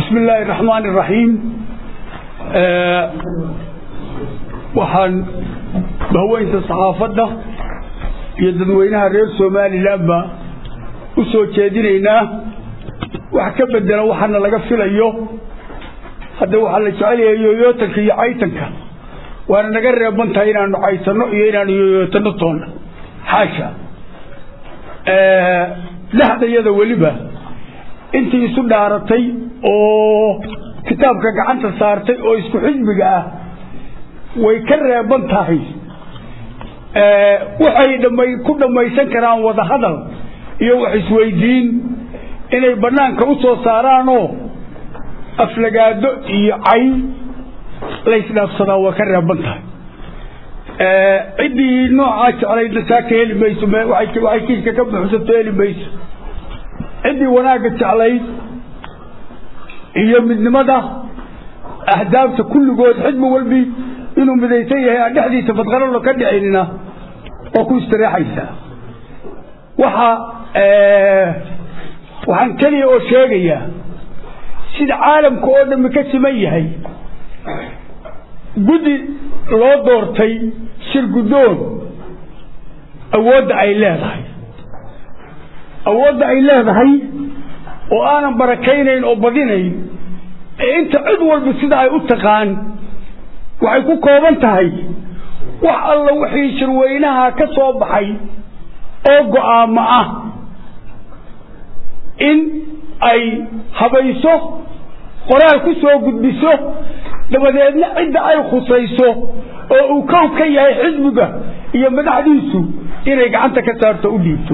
bismi illaahi raxmaan iraxiim waxaan bahweynta saxaafadda iyo dadweynaha reer somalilanba u soo jeedinaynaa wax ka bedela waxaana laga filayo hadda waxaa la jecel yahay yooyootanka iyo caytanka waana naga reeban tahay inaanu caysanno iyo inaanu yooyootanno toonna xaasha dhexdayada weliba intii isu dhaaratay oo kitaabka gacanta saartay oo isku xisbiga ah way ka reeban tahay waxay dhamay ku dhammaysan karaan wadahadal iyo wax isweydiin inay banaanka u soo saaraanoo aflagaado iyo cay laysdhaafsadaa waa ka reeban tahay ciddii noocaa jeclaydna saa ka heli mayso waxay kiiska ka buxsato heli mayso ciddii wanaagga jeclayd iyo midnimada ahdaafta kulligood xidmi walbi inuu midaysan yahay aan dhexdiisa fadqaralo ka dhicinina oo ku istireexaysaa waxa waxaan keliya oo sheegayaa sida caalamka oo dhammi ka siman yahay guddi loo doortay shir guddoon awoodda ay leedahay awoodda ay leedahay oo aanan barakaynayn oo badinayn ee inta cid walba sida ay u taqaan waxay ku kooban tahay wax alla wixii shirweynaha ka soo baxay oo go'aamo ah in ay habayso qoraal ku soo gudbiso dabadeedna cidda ay khusayso oo uu kow ka yahay xisbiga iyo madaxdiisu inay gacanta ka saarto u dhiibto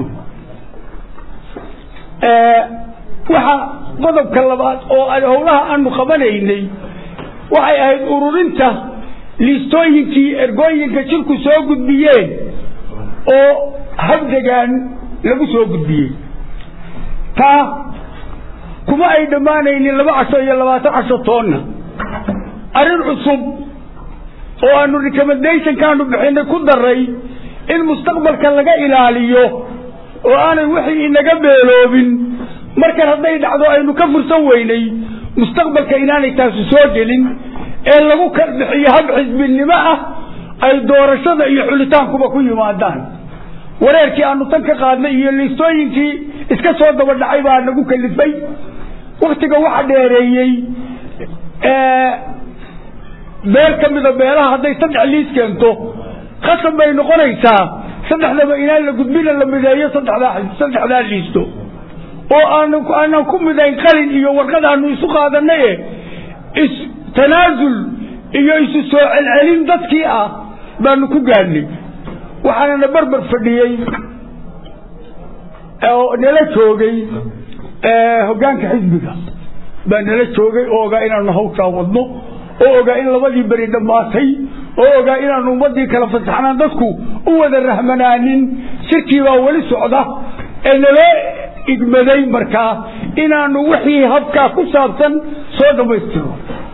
waxa qodobka labaad oo howlaha aanu qabanaynay waxay ahayd ururinta liistooyinkii ergooyinka jirku soo gudbiyeen oo habdegaan lagu soo gudbiyey taa kuma ay dhammaanaynin laba casho iyo labaatan casho toonna arrin cusub oo aanu recommendationkaanu bixinay ku daray in mustaqbalka laga ilaaliyo oo aanay wixii inaga beeloobin markan hadday dhacdo aynu ka fursan weynay mustaqbalka inaanay taasu soo gelin ee lagu kala bixiyo hab xisbinimo ah ay doorashada iyo xulitaankuba ku yimaadaan wareerkii aanu tan ka qaadnay iyo liistooyinkii iska soo daba dhacay baa nagu kalifay waktiga waxa dheereeyey beel ka mida beelaha hadday saddex liis keento khasab bay noqonaysaa saddexdaba inaan la gudbina la mideeyo saddexdaa saddexdaa liisto oo aanu aanan ku midayn qalin iyo warqad aanu isu qaadanaye is tanaasul iyo isu soo celcelin dadkii ah baanu ku gaadhnay waxaanana barbar fadhiyey oo nala joogay hoggaanka xisbiga baa nala joogay oo ogaa inaanu hawshaa wadno oo ogaa in labadii beri dhammaatay oo ogaa inaanu ummadii kala fasaxnaan dadku u wada rahmanaanin shirkii baa weli socda ee naloo igmaday markaa inaanu wixii habkaa ku saabsan soo dhammaystiro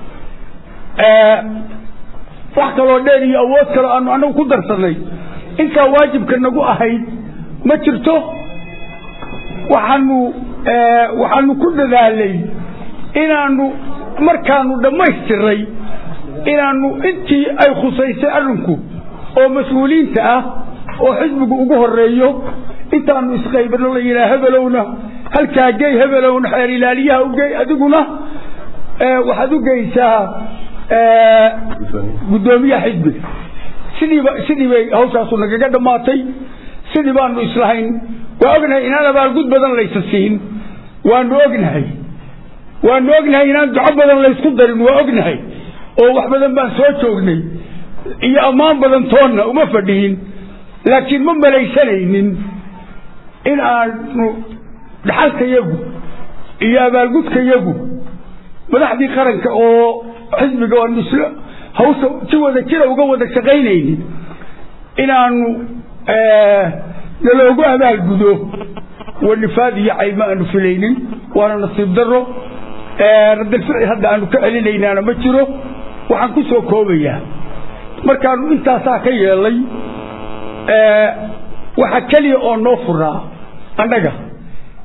wax kaloo dheer iyo awood kaloo aanu anagu ku darsanay intaa waajibka nagu ahayd ma jirto waxaanu waxaanu ku dadaalay inaanu markaanu dhammaystiray inaanu intii ay khusaysay arrinku oo mas-uuliyiinta ah oo xisbigu ugu horeeyo intaanu isqaybano la yidhaha hebelowna halkaa gey hebelowna xeer ilaaliyaha ugey adiguna waxaad u geysaa guddoomiyaha xisbiga sidiiba sidii bay hawshaasu nagaga dhammaatay sidii baanu islahayn waa ognahay inaan abaalgud badan laysa siin waanu ognahay waanu ognahay inaan duco badan laysku darin waa ognahay oo wax badan baan soo joognay iyo ammaan badan toonna uma fadhihin laakiin ma malaysanaynin in aanu dhaxalkayagu iyo abaalgudkayagu madaxdii qaranka oo xisbiga oon islo hawsha si wada jira uga wada shaqaynaynin inaanu naloogu abaalgudo wanifaad iyo cayma aanu filaynin waana nasiib daro radalficil hadda aanu ka celinaynaana ma jiro waxaan ku soo koobayaa markaanu intaasaa ka yeelay waxa keliya oo noo furaa annaga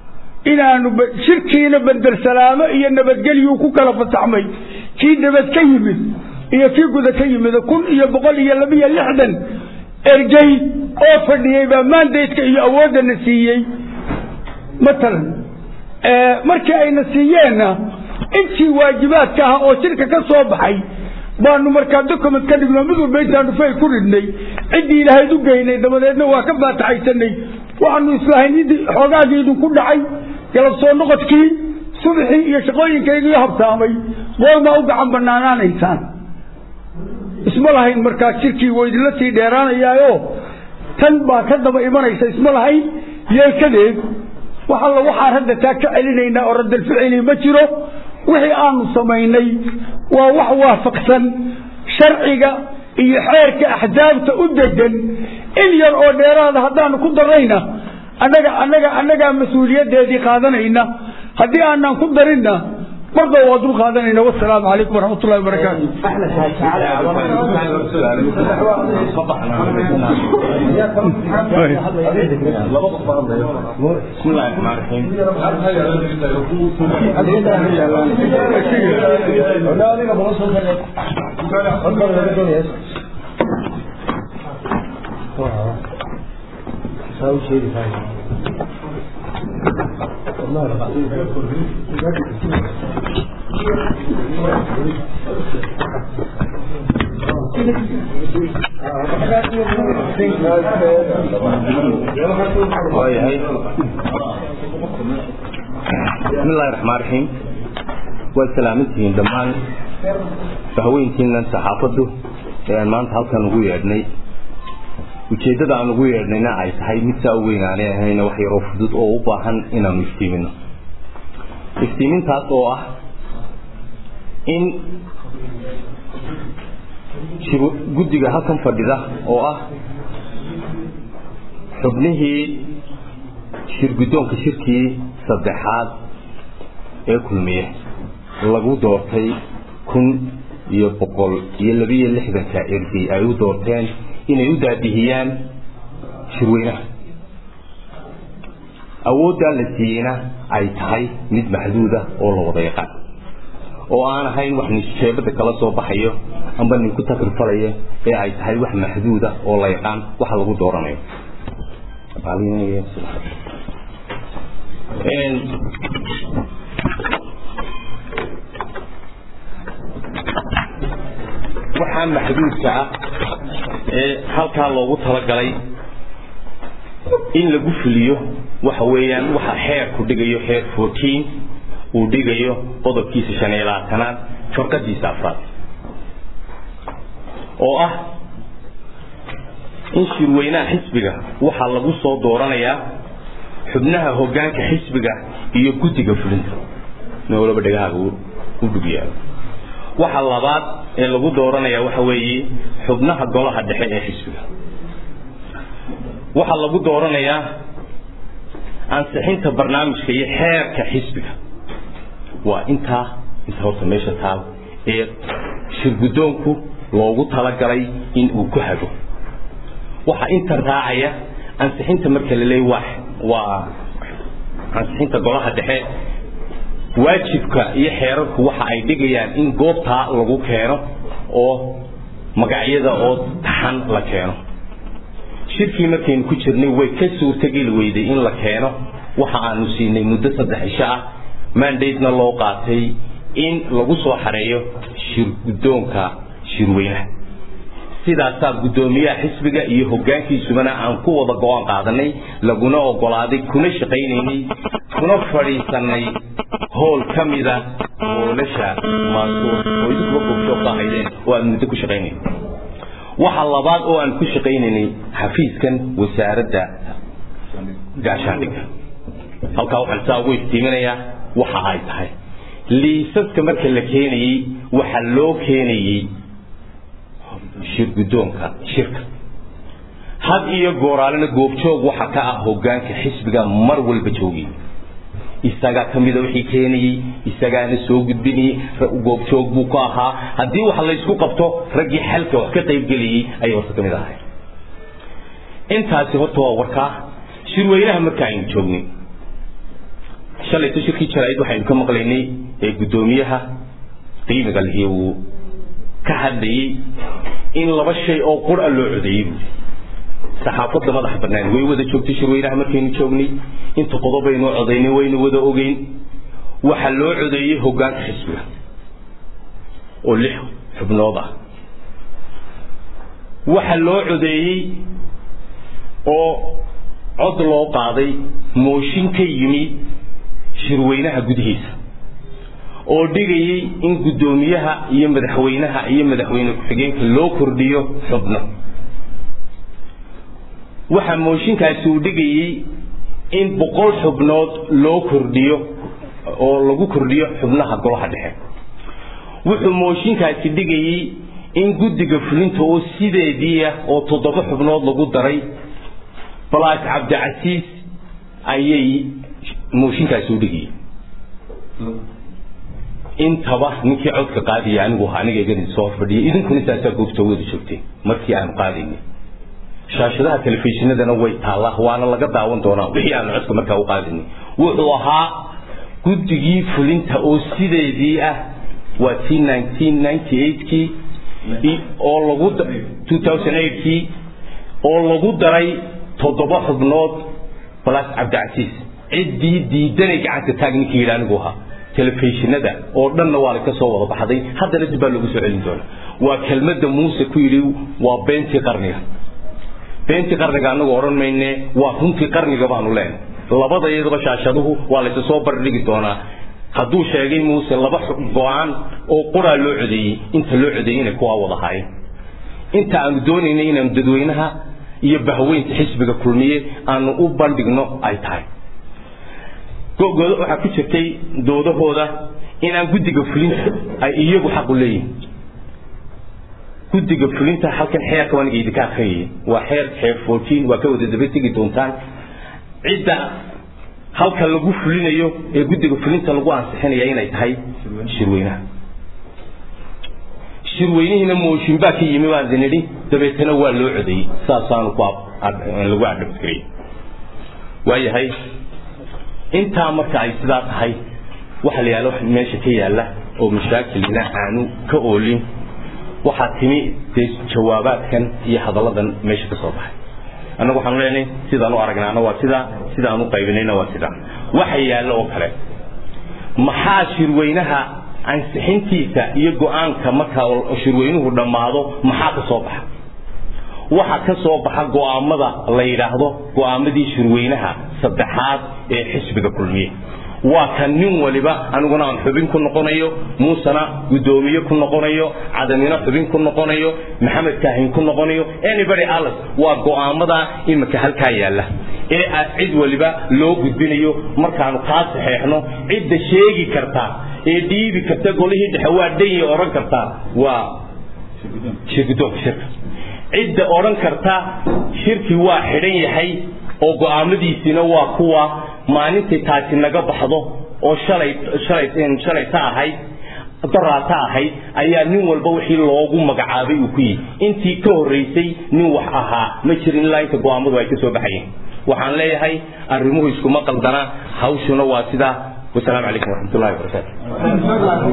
inaanu shirkiina bandersalaamo iyo nabadgelyuu ku kala fasaxmay kii nabad ka yimid iyo kii guda ka yimid kun iyo boqol iyo labiyo lixdan ergey oo fadhiyey baa maandaydka iyo awooddana siiyey matalan markii ayna siiyeenna intii waajibaadka ah oo shirka ka soo baxay baanu markaa document ka dhigno mid walba intaanu fay ku ridhnay ciddii ilaahayd u geynay dabadeedna waa ka faataxaysanay waxaanu islahayn xoogaagii idinku dhacay galab soo noqodkii subaxii iyo shaqooyinkaygii habsaamay goormaa u gacan banaanaanaysaan isma lahayn markaa shirkii waa idinla sii dheeraanayaayo tan baa ka daba imanaysa isma lahayn yeelkadeed wax alla waxaan hadda taa ka celinaynaa oo radalficili ma jiro wixii aanu samaynay waa wax waafaqsan sharciga iyo xeerka axsaabta u degan in yar oo dheeraada haddaanu ku darayna annaga annaga annagaa mas-uuliyaddeedii qaadanayna haddii aanaan ku darinna marba waa dul qaadanayna wasalaamu calaykum waraxmat ullahi wabarakaatu بسم الله الرحمن الرحيم waayahay bismi illahi raxmaan raxiim waad salaamantihiin dhammaan haweyntiinan saxaafaddu ee aan maanta halkan ugu yeedhnay ujeeddada aan ugu yeedhnayna ay tahay mid saa u weyn aanay ahayna wax yaroo fudud oo u baahan inaanu iftiimino iftiimintaas oo ah in guddiga halkan fadhida oo ah xubnihii shirguddoonka shirkii saddexaad ee kulmiye lagu doortay kun iyo boqol iyo labiyo lixdanka ergey ay u doorteen inay u daadihiyaan shirweynaha awooddaa la siiyeyna ay tahay mid maxduuda oo la wada yaqaan oo aan ahayn wax nisjeebada kala soo baxayo amba ninku takrifalayo ee ay tahay wax maxduuda oo la yaqaan waxa lagu dooranayo waxaa maxduudka ah ee halkaa loogu talagalay in lagu fuliyo waxa weeyaan waxa xeerku dhigayo xeer fourteen uu dhigayo qodobkiisa shan iyo labaatanaad farqadiisa afraad oo ah in shirweynaha xisbiga waxaa lagu soo dooranayaa xubnaha hoggaanka xisbiga iyo guddiga fulinta noolaba dhegahaaga u dhugyaalo waxa labaad ee lagu dooranayaa waxa weeye xubnaha golaha dhexe ee xisbiga waxaa lagu dooranayaa ansixinta barnaamijka iyo xeerka xisbiga waa intaa inta horta meesha taal ee shirguddoonku loogu talagalay in uu ku hago waxaa inta raacaya ansixinta marka la leeyahy waa waa ansixinta golaha dhexe waajibka iyo xeerarku waxa ay dhigayaan in goobtaa lagu keeno oo magacyada oo taxan la keeno shirkii markaynu ku jirnay way ka suurtageli weyday in la keeno waxa aanu siinay muddo saddex isho ah mandatena loo qaatay in lagu soo xareeyo shirguddoonka shirweynaha sidaasaa guddoomiyaha xisbiga iyo hoggaankiisubana aan ku wada go-aan qaadanay laguna ogolaaday kuna shaqaynaynay kuna fadhiisanay hool ka mida hoolasha maansuur oo idinkuba goobjoogka ahaydeen oo aan muddo ku shaqaynayn waxa labaad oo aan ku shaqaynaynay xafiiskan wasaaradda gaashaandhigga halkaa waxaan saa ugu iftiiminayaa waxa ay tahay liisaska marka la keenayey waxaa loo keenayey shirguddoonka shirka had iyo gooraalena goobjoog waxa ka ah hoggaanka xisbiga mar walba joogay isagaa ka mida wixii keenayey isagaana soo gudbinayey goobjoog buu ka ahaa haddii wax laysku qabto raggii xalka wax ka qaybgelayey ayay horta ka mid ahay intaasi horta waa warkaa shirweynaha marka aynu joognay shalayto shirkii jaraa'id waxaynu ka maqlaynay ee guddoomiyaha qiimiga lihi uu ka hadlayey in laba shay oo qura loo codeeyey buuri saxaafadda madax bannaan way wada joogtay shirweynaha markaynu joognay inta qodobaynu codaynay waynu wada ogeyn waxaa loo codeeyey hoggaanka xisbiga oo lix xubnood ah waxaa loo codeeyey oo cod loo qaaday mooshin ka yimi shirweynaha gudihiisa oo dhigayey in guddoomiyaha iyo madaxweynaha iyo madaxweyne ku-xigeenka loo kordhiyo xubno waxaa mooshinkaasi uu dhigayey in boqol xubnood loo kordhiyo oo lagu kordhiyo xubnaha golaha dhexe wuxuu mooshinkaasi dhigayey in guddiga fulinta oo sideedii ah oo toddoba xubnood lagu daray balaas cabdicasiis ayay mooshinkaasi u dhigayey intaba ninkii codka qaadaya anigu ahaa aniga igadin soo fadhiyay idinkuna saasaa goobta wada joogteen markii aanu qaadaynay shaashadaha telefishinadana way taallaa waana laga daawan doonaa wixii aanu codka markaa u qaadaynay wuxuu ahaa guddigii fulinta oo sideedii ah waa tii nineteen ninety eightkii oo lagu two thousand eightkii oo lagu daray toddoba xubnood balaas cabdicasiis ciddii diidanay gacanta taag ninkii yidhi anigu ahaa telefishinada oo dhanna waa laka soo wada baxday haddana dib baa loogu soo celin doonaa waa kelmadda muuse ku yidhi waa beentii qarniga beentii qarniga anagu odhan mayne waa runtii qarniga baanu leenay labada iyadaba shaashaduhu waa laysa soo bardhigi doonaa hadduu sheegay muuse laba go-aan oo quraa loo codeeyey inta loo codeeyey inay kuwaa wada haayeen inta aanu doonaynay inaanu dadweynaha iyo bahweynta xisbiga kulmiye aanu u bandhigno ay tahay gogooda waxaa ku jirtay doodahooda inaan guddiga fulinta ay iyagu xaqu leeyihin guddiga fulinta halkan xeerka waan idinka akhriyay waa xeer xeer fourteen waa ka wada daba tegi doontaan cidda halka lagu fulinayo ee guddiga fulinta lagu ansixinaya inay tahay shirweynaha shirweynihiina mooshin baa ka yimi baan idin idhi dabeetana waa loo codeeyey saasaanu ku lagu adhabtirayay waayahay intaa marka ay sidaa tahay waxa la yaala wax meesha ka yaala oo mashaakilna aanu ka oolin waxaa timi dee jawaabaadkan iyo hadalladan meesha ka soo baxay annagu waxaanu leenahay sidaan u aragnaana waa sidaa sidaan u qaybinayna waa sidaa waxa yaalla oo kale maxaa shirweynaha ansixintiisa iyo go-aanka marka shirweynuhu dhammaado maxaa ka soo baxa waxa ka soo baxa go'aamada la yidhaahdo go'aamadii shirweynaha saddexaad ee xisbiga kulmiye waa kan nin waliba aniguna aan xubin ku noqonayo muusena guddoomiye ku noqonayo cadamina xubin ku noqonayo maxamed kaahin ku noqonayo anybody else waa go'aamada imika halkaa yaalla ee cid waliba loo gudbinayo markaanu kaa saxeexno cidda sheegi karta ee dhiibi karta golihii dhexe waa dhanyay odhan kartaa waa shirgudoonka shirka cidda odhan karta shirkii waa xidhan yahay oo go'aamadiisiina waa kuwa maalintay taasi naga baxdo oo shalay shalay shalay ta ahayd daraata ahayd ayaa nin walba wixii loogu magacaabay uu ku yihi intii ka horraysay nin wax ahaa ma jirin ilaa inta go'aamadu ay ka soo baxayeen waxaan leeyahay arrimuhu iskuma qaldana hawshuna waa sidaa والسلام عليكم ورحمة الله وبركاته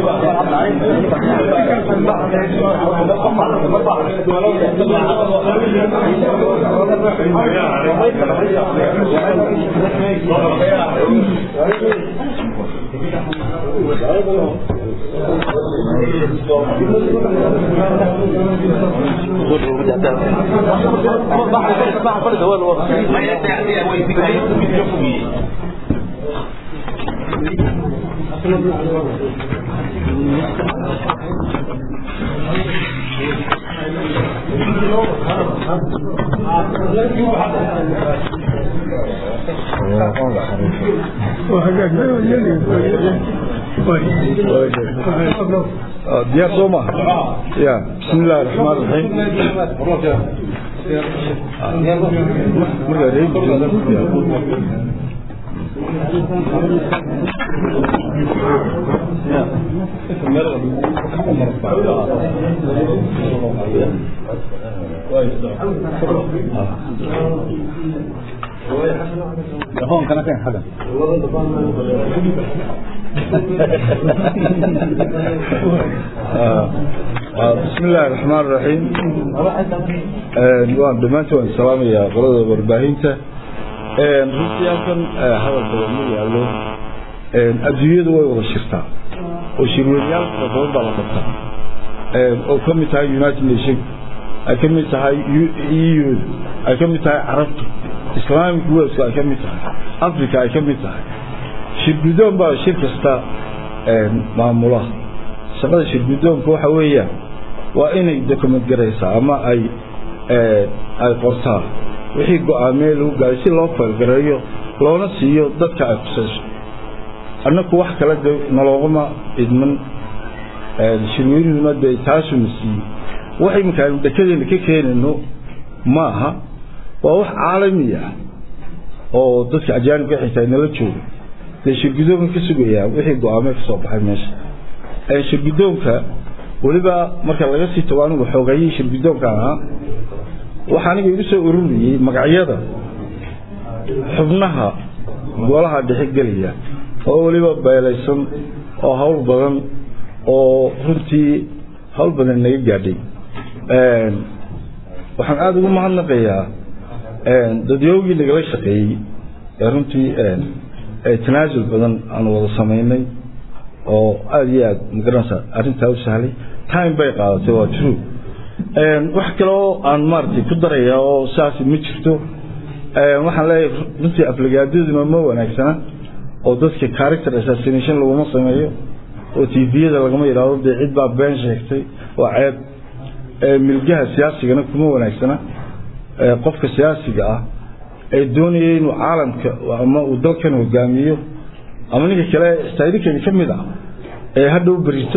diyaar soo ma ya bismi illahi raxmaan raxiim markaa reebi بسم الله الرحمن الرحيم waan dhammaantii waan salaamayaa qolada warbaahinta runtii halkan hadal badan ma yaallo adduunyadu way wada shirtaa oo shirweynayaal fara badan baa la qabtaa oo ka mid tahay united nation ay ka mid tahay eu ay ka mid tahay carabta islamic welsku ay ka mid tahay africa ay ka mid tahay shirgudoon baa shir kasta maamula shaqada shirgudoonka waxa weeyaan waa inay document garaysaa ama ay ay qortaa wixii go-aamee lagu gaaray si loo faylgareeyo loona siiyo dadka ay khusayso annaku wax kale de naloogama idman shirweynuhuna dee taasuna siiyey wax iminka aynu dhekadeena ka keenayno ma aha waa wax caalami ah oo dadka ajaanibka xitaa nala jooga dee shirgudoonka ka sugayaa wixii go-aamee ka soo baxay meesha shirgudoonka weliba marka laga sii tago anigu xoogayii shirgudoonka ahaa waxaa aniga igu soo ururiyey magacyada xubnaha golaha dhexe gelaya oo weliba beelaysan oo hawl badan oo runtii hawl badan naga gaadhay waxaan aada ugu mahadnaqayaa dadyoogii nagala shaqeeyey ee runtii tanaasul badan aan wada samaynay oo aada iyo aada magaranaysa arrintaa u sahlay time bay qaadatay waa true wax kale oo aan maaragtay ku daraya oo saas ma jirto waxaan leeyahay runtii aflagaadaduna ma wanaagsana oo dadka character assassination laguma sameeyo oo tviyada lagama yidhaahdo dee cid baa been sheegtay waa ceeb milgaha siyaasigana kuma wanaagsana qofka siyaasiga ah ee doonaya inuu caalamka ama uu dalkan hogaamiyo ama ninka kale xitaa idinkeeda ka mid ah ee hadhow berito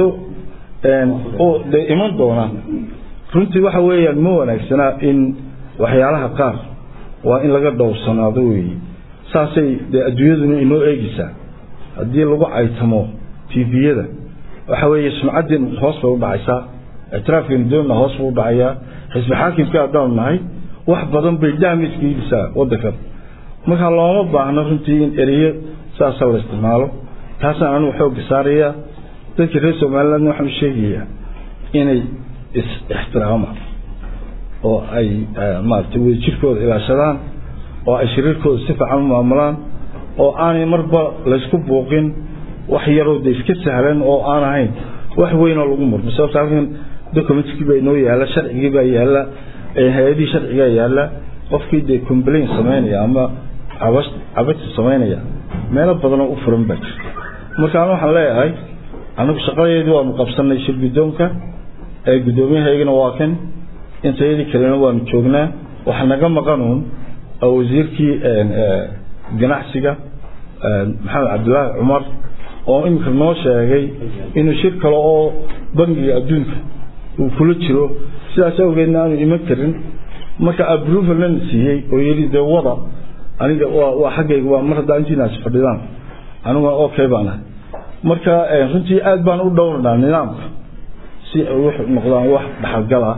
oo de iman doona runtii waxa weeyaan ma wanaagsanaa in waxyaalaha qaar waa in laga dhowrsanaado weeye saasay dee adduunyaduna inoo eegeysaa haddii lagu caytamo tviyada waxa weeye sumcaddeen hoos bay u dhacaysaa ictiraafkeenu doonna hoos buu u dhacayaa xisbi xaakimka haddaanu nahay wax badan bay daamiska iibisaa waddankan markaa looma baahno runtii in ereyo saasa la isticmaalo taasaan anigu xoogga saarayaa dadka reer somalilandna waxaan u sheegayaa inay is-ixtiraamaan oo ay maaragtay wadajirkooda ilaashadaan oo ay shiriirkooda si fiican u maamulaan oo aanay marba laysku buuqin wax yaroo de iska sahlan oo aan ahayn wax weynoo lagu murmo sababta halkan documentkii baa inoo yaalla sharcigii baa yaalla hay-adihii sharcigaa yaalla qofkii dee complain samaynaya ama cabash cabati samaynaya meelo badanoo u furan baa jirta marka anu waxaan leeyahay anagu shaqadeedii waanu qabsanay shir guddoonka ee guddoomiyahaygana waa kan intayadii kalena waanu joognaa waxa naga maqanuun wasiirkii ganacsiga maxamed cabdilaahi cumar oo iminka noo sheegay inuu shir kale oo bangiga adduunka uu kula jiro sidaas awgeedna aanu iman karin marka aprovalnana siiyey oo yidhi dee wada aniga waa xaggayga waa mar haddaa intiinaas fadhidaan aniguna okay baan ahay marka runtii aad baan u dhowranaa nidaamka si ay wax noqdaan wax dhaxalgala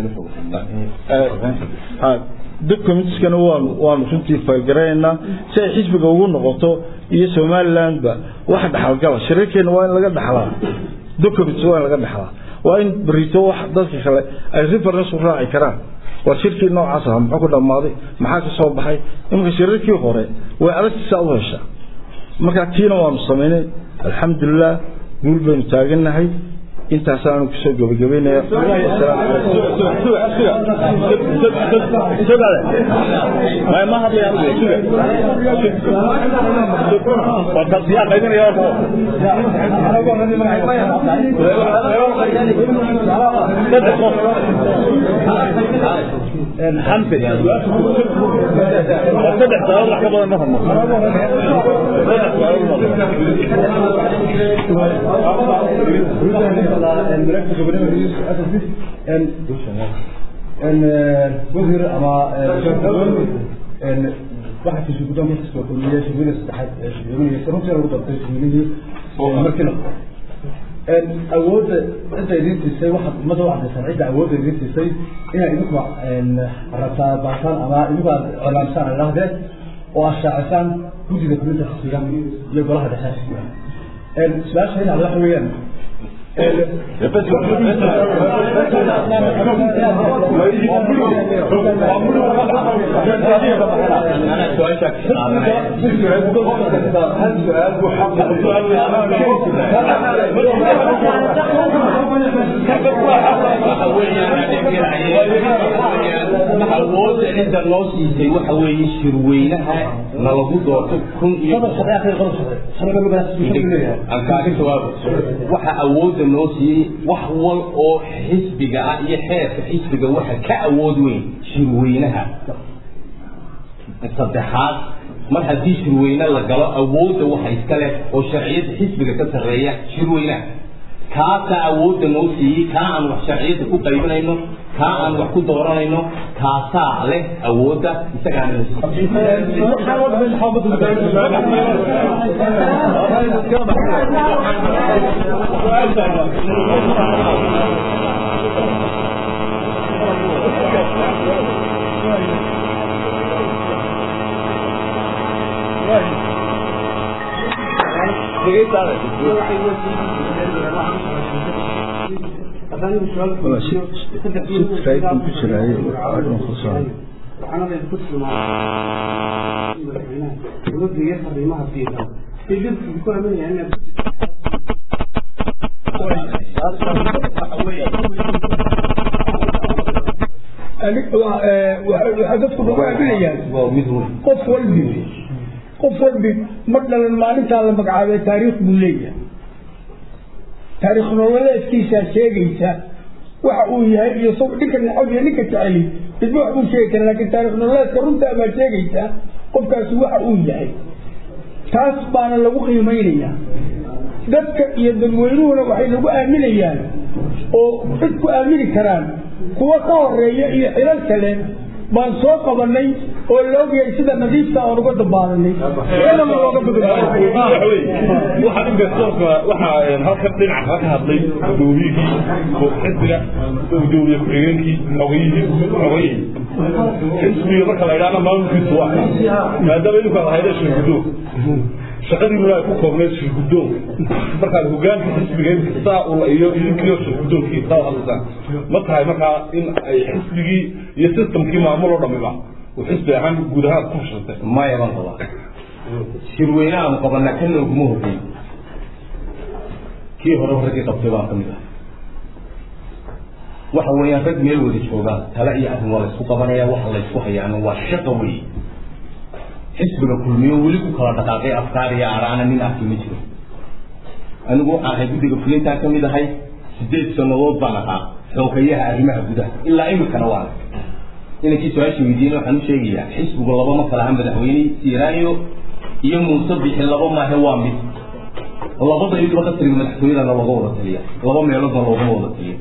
documentskana waanu waanu runtii faylgaraynaynaa si ay xisbiga ugu noqoto iyo somalilandba wax dhaxalgala shirarkeena waa in laga dhaxlaa documents waa in laga dhaxlaa waa in berito wax dadka kale ay reference u raaci karaan waa shirkii noocaas aha muxuu ku dhammaaday maxaa ka soo baxay imanka shirarkii hore way adagtisaa u heshaa marka tiina waanu samaynay alxamdulilah guul baynu taagannahay intaasaanu kusoo gabagabaynaya wasiir ama waxa kasoo guddoon marka soo kulmiye shirweyne saddexaad shirweyne runtii lagu dartay shirweynihii markii la awoodda cidda idin siisay waxaad ummadda u cadaysan cidda awoodda idin siisay inay idinku rabtaa baataan ama idinku aad colaamsaan ay dhahdeen oo aad shaacisaan guddiga fulinta xisbiga iyo golaha dhexe xisbiga su-aasha inaad waxa weeyaan awooda cidda loo siisay waxa weeye shirweynaha nalagu doorto kun iyo aan kaaga jawaabo waxa awoodda noo siiyey wax wal oo xisbiga ah iyo xeerka xisbiga waxa ka awood weyn shirweynaha saddexaad mar haddii shirweyne la galo awoodda waxa iska leh oo sharciyadda xisbiga ka sarreeya shirweynaha kaasaa awoodda noo siiyey kaa aan wax sharciyadda ku qaybinayno kaa aan wax ku dooranayno kaasaa leh awoodda isagaana waxaa dadku nagu aaminayaan qof walbi qof walbi ma dhalan maalintaa la magacaabay taariikh buu leeyahay taariikh nololeedkiisaa sheegaysa waxa uu yahay iyo s ninka nacab iyo ninka jeceli midba wax buu sheegi kara laakiin taarikh nololeedka runtaa baa sheegaysa qofkaasi waxa uu yahay taas baana lagu qiimaynaya dadka iyo dadweynuhuna waxay nagu aaminayaan oo cid ku aamini karaan kuwa ka horeeya iyo xilal kale baan soo qabanay oo la ogyahay sida nadiifta aan uga dabaalanay iyadana looga waxaa investorka waxaa halkan dhinaca ka hadlay gudoomiyihii xisbiga gudoomiye ku-xigeenkii xogayihii xogayihii xisbiga marka la idhaahna maamulkiisu waa maadaama idinku aad hayda shirgudoon shaqadiinuna ay ku koobneed shirgudoon markaad hogaanka xisbiga saa ula iyo idinkiyo shirgudoonkii saa hadlaysaan ma tahay markaa in ay xisbigii iyo systemkii maamul oo dhamiba uu xisbi ahaan guud ahaan ku fashiltay maya baan qabaa shirweynahaanu qabanaa kana oguma hogeyn kii hore raggii qabtay baan ka mid ah waxa weeyaan rag meel wada joogaan tala iyo arrin waa laysku qabanaya waxa laysku hayaana waa shaqa wey xisbiga kulmiyo weli ku kala dhaqaaqay afkaar iyo araana nin arki ma jiro anigu waxaan ahay guddiga fulintaan ka mid ahay sideed sannadood baan ahaa xoogayaha arrimaha gudaha ilaa imikana waa inankii su-aasha weydiiyena waxaan u sheegayaa xisbigu laba ma kala aha madaxweyne siiraayo iyo muuse bixi laba maahe waa mid labada iduba qasriga madaxtooyadana looga wada taliya laba meeloodna loogama wada taliyo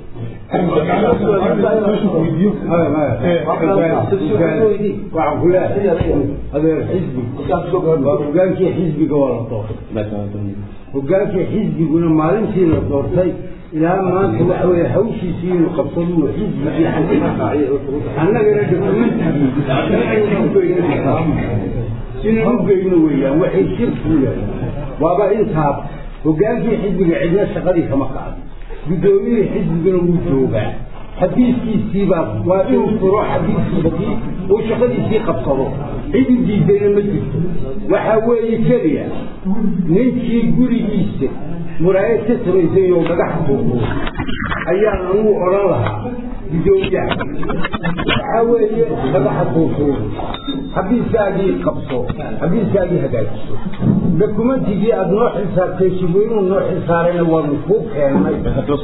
waxaan ku leeyahay adeer xisbi waa hogaankii xisbiga waa la doortay hogaankii xisbiguna maalintii la doortay ilaa maanta waxa weeye hawshiisii inuu qabsado xisbigii annagana dokumentigii inaan u geyno weeyaan waxay shir ku leeyahay waaba intaas hogaankii xisbiga cidna shaqadii kama kacdo guddoomiyihii xisbiguna wuu joogaa xabiiskiisiibaa waa inuu furo xabiiskiisii uu shaqadiisii qabsado cidi diidayna ma jirto waxaa weeye keliya ninkii gurigiisa muraayad ka samaysay oo dhagax tuubo ayaa lagu odhan lahaa guddoomiyaha waxaa weeye dhagaxa tuutuubo xabiiskaagii qabso xabiiskaagii hagaajiso dokumentigii aada noo xisaabtay shibweynuhu noo xisaarayna waanu kuu keennay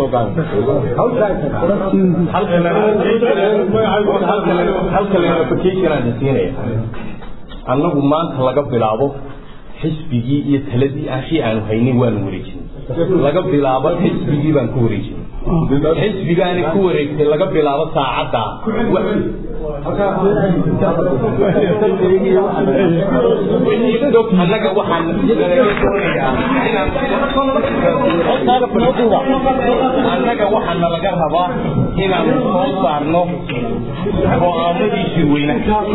annagu maanta laga bilaabo xisbigii iyo taladii ashii aanu haynay waanu wareejinay laga bilaabo xisbigii baan ku wareejinay xisbigaani ku wareegtay laga bilaabo saacaddaa annaga waxaan annaga waxaana laga rabaa inaanu soo saarno go'aamadii shirweyne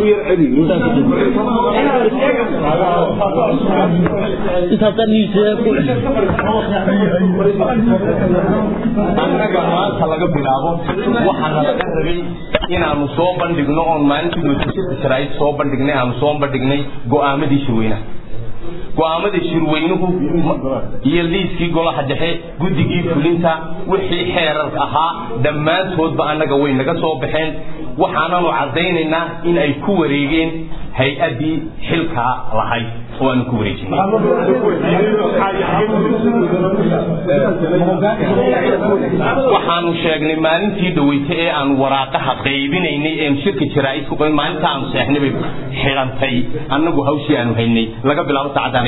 annaga maanta laga bilaabo waxaana laga rabay inaanu soo bandhigno oon maalintii muujisada jaraa'id soo bandhignay aanu soo bandhignay go'aamadii shirweynaha go'aamadii shirweynuhu iyo liiskii golaha dhexe guddigii fulinta wixii xeerar ahaa dhammaantoodba annaga way naga soo baxeen waxaananu caddaynaynaa in ay ku wareegeen hay-addii xilkaa lahayd oo aanu ku wareejinay waxaanu sheegnay maalintii dhaweyte ee aanu waraaqaha qaybinaynay eenu shirka jaraa'id ku qaybin maalinta aanu seexnay bay xidhantay annagu hawshii aanu haynay laga bilaabo saacaddan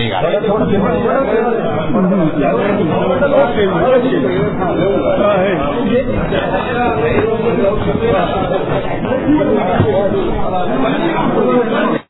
iyaga